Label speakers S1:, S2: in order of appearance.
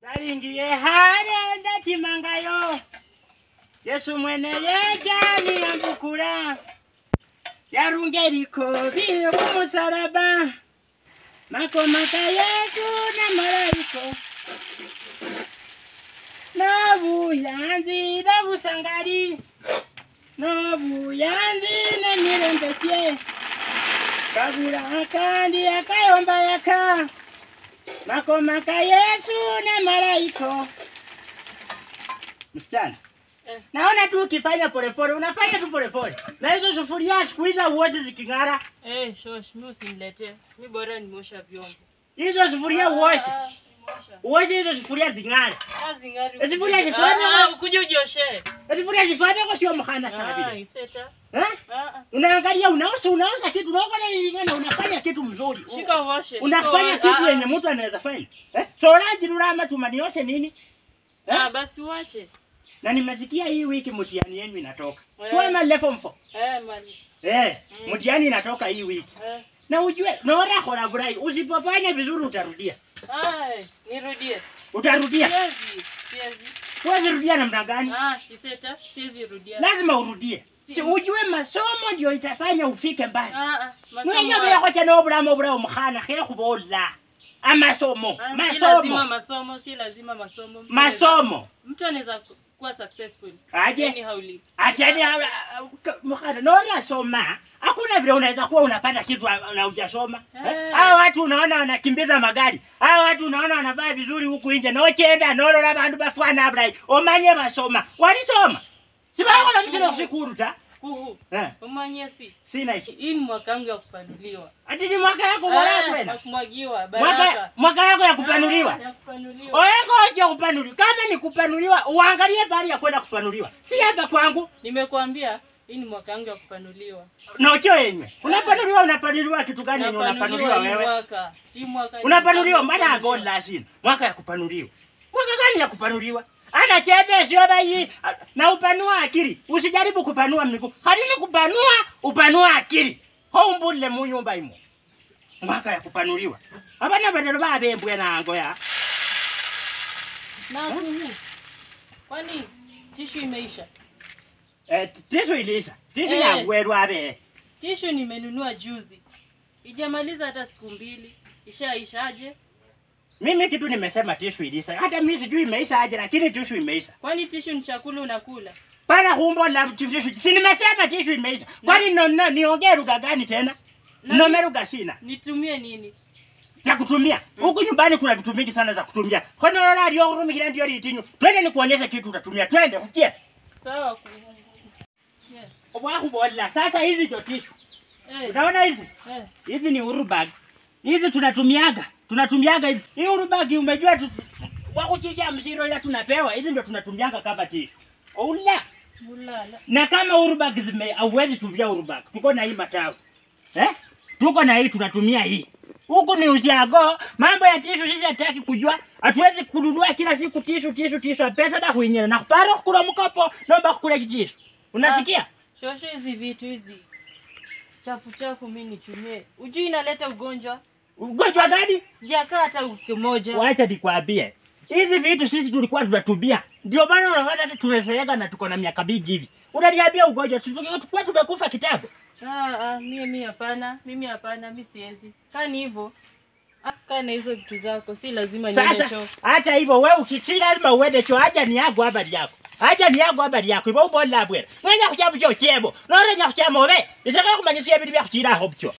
S1: talingiye hale ndatimangayo yesu mwene yejani yambukula yarunge likobi kumusalaba makomaka yesu na malaiko nobuyanzi nobusangali nobuyanzi nemirembetye kabula kandi akayomba yaka makomaka yesu na malaiko msichana
S2: Eh.
S1: naona tu ukifanya polepole unafanya tu polepole na hizo sufuria siku hizi uozi ziking'ara
S2: Eh, shosh, mi usiniletee. Mi bora nimeosha vyombo.
S1: hizo sufuria uoshe
S2: Ah, ah, nimeosha.
S1: uoshe hizo sufuria zing'are
S2: Kazi ngari.
S1: Eh, sufuria
S2: ukuje-
S1: zifanye
S2: Ah, ah,
S1: wa-
S2: ukuje ujioshe.
S1: sufuria zifanyako sio mkhana
S2: Ah,
S1: sana vile
S2: iseta.
S1: eh?
S2: Ah, ah.
S1: unaangalia unaosa unaosa kitu unaokola ilingana unafanya kitu mzuri
S2: Shika uoshe.
S1: unafanya
S2: shika uoshe.
S1: kitu
S2: Ah,
S1: yenye mtu anaweza fanya eh? soraji rurama tumanioshe nini
S2: ah.
S1: eh?
S2: Ah, basi uache.
S1: na nimesikia hii wiki mtihani yenu inatoka
S2: Eh.
S1: swema level 4
S2: Eh, mali.
S1: eh
S2: Mm.
S1: mtihani inatoka hii wiki
S2: Eh.
S1: na ujue nora khora burai usipofanya vizuri utarudia
S2: Ai, nirudie.
S1: utarudia
S2: Siwezi. Siwezi.
S1: huwezi rudia namna gani
S2: Ah, iseta. Siwezi rudia.
S1: lazima urudie
S2: Si-
S1: si ujue masomo ndio itafanya ufike mbali
S2: Ah, ah. Masomo
S1: mwenye
S2: haya.
S1: bekhocha nobulamu obulamu mukhana khekhubola amasomo
S2: Ah, Si lazima
S1: masomo
S2: masomo, si lazima masomo. Mtu
S1: masomo
S2: anaweza- Mtu anaweza ku- kuwa successful.
S1: aje
S2: Anyhow live.
S1: Atiani mukhana norasoma hakuna vile unaweza kuwa unapata kitu na hujasoma.
S2: Eh.
S1: Eh? Hao watu unaona wanakimbiza magari, hao watu unaona wanavaa vizuri huku nje, nochenda nolola bandu bafwana abulai omanye basoma, walisoma sibakola msile kusikuru ta
S2: Kuhu.
S1: eh,
S2: Umanye si.
S1: sina ishi
S2: Hii ni mwaka wangu ya kupanuliwa.
S1: ati ni mwaka yako
S2: Ah,
S1: wala
S2: ya
S1: kwenda
S2: kumwagiwa
S1: mwaka
S2: baraka.
S1: mwaka yako ya kupanuliwa
S2: Ah, ya kupanuliwa.
S1: oyengo oje kupanuliwa. Kama ni kupanuliwa, uangalie pahali ya kwenda kupanuliwa, si hapa kwangu.
S2: Nimekuambia hii ni mwaka wangu ya kupanuliwa.
S1: Nocho yenyewe unapanuliwa, unapanuliwa kitu gani yenye unapanuliwa
S2: hii
S1: wewe?
S2: mwaka. Hii mwaka. ni
S1: unapanuliwa
S2: mwaka
S1: mbada
S2: wa
S1: agola
S2: kupanuliwa.
S1: sina mwaka ya kupanuliwa mwaka gani ya kupanuliwa ana chebe sio bai na upanua akili usijaribu kupanua miguu halini kupanua upanua akili hombule munyumba imo mwaka ya kupanuliwa abana badalo babembwe nango ya
S2: Na kuhu. Kwani tishu imeisha?
S1: eh, tisu ilisha tisu
S2: Eh.
S1: yangwerwa abe
S2: Tishu nimenunua juzi. Ijamaliza hata siku mbili. Ishaishaje?
S1: mimi kitu nimesema tisu ilisha hata mimi sijui imeisha aje lakini tisu imeisha
S2: Kwani tishu ni chakula unakula?
S1: pana humbo la tisu si nimesema tisu imeisha kwani no, no, niongee lugha gani tena
S2: Na-
S1: nome lugha sina
S2: Nitumie nini?
S1: za kutumia huku nyumbani kuna vitu mingi sana za kutumia honorora lyokurumikira ndio litinyu twende nikuonyeshe kitu utatumia twende ukie
S2: Sawa kuhu. Yeah.
S1: obwakubola sasa hizi ndio tishu
S2: Eh.
S1: unaona hizi
S2: Eh.
S1: hizi ni urubag hizi tunatumiaga tunatumiaga hizi hii urubag umejua tu wakuchicha msiro ila tunapewa hizi ndio tunatumiaga kama tishu oula
S2: Mulala.
S1: na kama urubag zime hauwezi tumia urubag tuko na hii matawi eh? tuko na hii tunatumia hii huku ni usiago mambo ya tishu sisi hataki kujua hatuwezi kununua kila siku tishu tishu tishu pesa da kuinyela na kupara kukula mkopo nomba kukula chitishu unasikia
S2: Shosho hizi vitu hizi chafu chafu mi nitumie. Ujui inaleta ugonjwa?
S1: ugonjwa gani
S2: Sijakaa hata wiki moja.
S1: wacha nikwambie hizi vitu sisi tulikuwa tunatumia ndio maana unaona hata tumezeeka na tuko na miaka mingi hivi unaniambia ugonjwa Si tuki- tulikuwa tumekufa kitambo
S2: Ah, ah, mie mi hapana, mimi hapana, mi siwezi. Kaa ni hivyo. Ah, kaa na hizo vitu zako, si lazima niende
S1: Sasa
S2: choo.
S1: hata hivyo wewe ukisi lazima uende cho haja ni yangu habari yako. Haja ni yangu habari yako. Ibo ubola bwera. Nganya kuchamu cho chebo. Nore nya kuchamu we. Isaka kumanyisia bintu bya kuchira aho bcho.